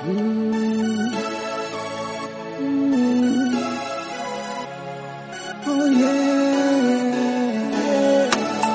Mm. Mm. Oh yeah.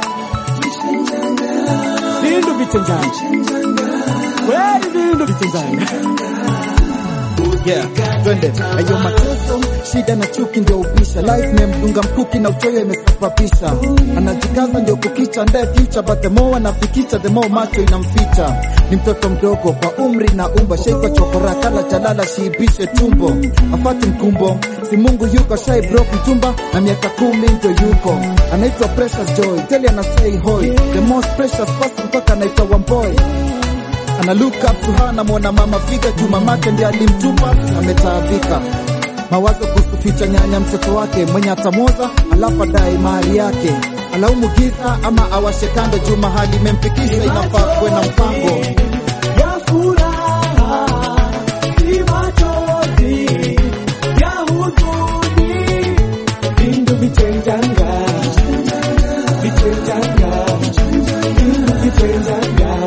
Vindu vichenjana kweli, vindu vichenjana Yeah, twende ayo mateso, shida na chuki ndio ubisha. Life memdunga mkuki na uchoyo imesababisha, anajikaza ndio kukicha ndaye future, but the more anafikicha the more macho inamficha. Ni mtoto mdogo kwa umri na umba, sheikwa chokora kala jalala, shiibishe tumbo, afati mkumbo, si Mungu yuko shai broke mtumba na miaka kumi ndio yuko, anaitwa Precious Joy, teli ana say hoy, the most precious person mpaka anaitwa Wamboy ana look up to her, namwona mama figa juu mamake ndiye alimtupa, ametaabika mawazo kuhusu ficha nyanya mtoto wake mwenye atamwoza, alafu adai mahali yake, alaumu giza ama awashe kando juu mahali imemfikisha, inafaa kuwe na mpango ya furaha, si machozi ya huzuni, vindu vichenjanga, vichenjanga, vindu vichenjanga,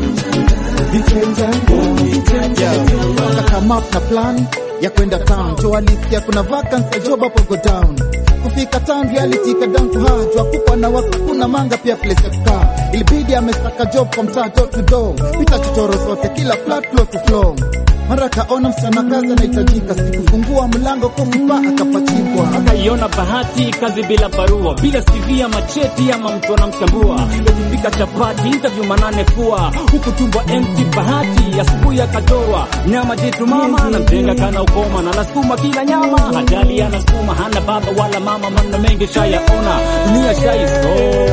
vichenjanga. come up na plan ya kwenda town jo alisikia kuna vacancy ya job hapo go down kufika town reality ka down to her jua kupa na watu kuna manga pia place ya kukaa ilibidi amesaka job kwa mtaa door to door pita chochoro zote kila flat floor to floor mara kaona msichana kazi anahitajika sikufungua mlango kofipa akapachikwa akaiona bahati kazi bila barua bila CV ama cheti ama mtu anamtambua ikifika chapati interview manane kuwa huku tumbo empty bahati asubuhi akatorwa nyama jitu mama na mjenga kana ukoma na nasukuma kila nyama hajali anasukuma hana baba wala mama maneno mengi shayaona dunia shaiso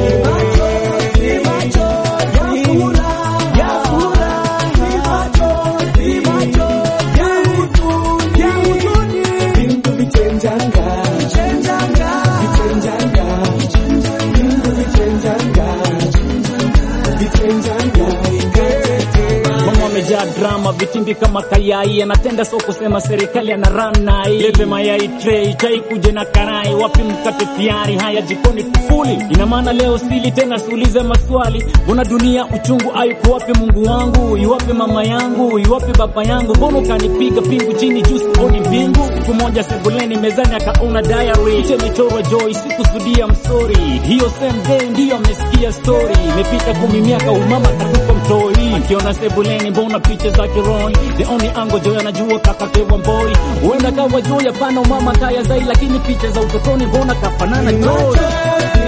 Mama wamejaa drama, vitimbi kama kayai, anatenda so kusema serikali ana run nai. Lete mayai tray, chai kuje na karai, wapi mkate tayari, haya jikoni tufuli. Ina maana leo sili tena, siulize maswali, mbona dunia uchungu, ayuko wapi Mungu wangu, iwapi mama yangu, iwapi baba yangu, mbona ukanipiga pingu chini juu sioni mbingu. Siku moja sebuleni mezani akaona diary, picha michoro joy, sikusudia msori, hiyo same day ndiyo amesikia story, imepita kumi miaka, umama katupa mtoi, akiona sebuleni, mbona picha za kiroi, the only angle joy anajua kakakewa mboi, huenda kawa joy, hapana umama kaya zai, lakini picha za utotoni, mbona kafanana joy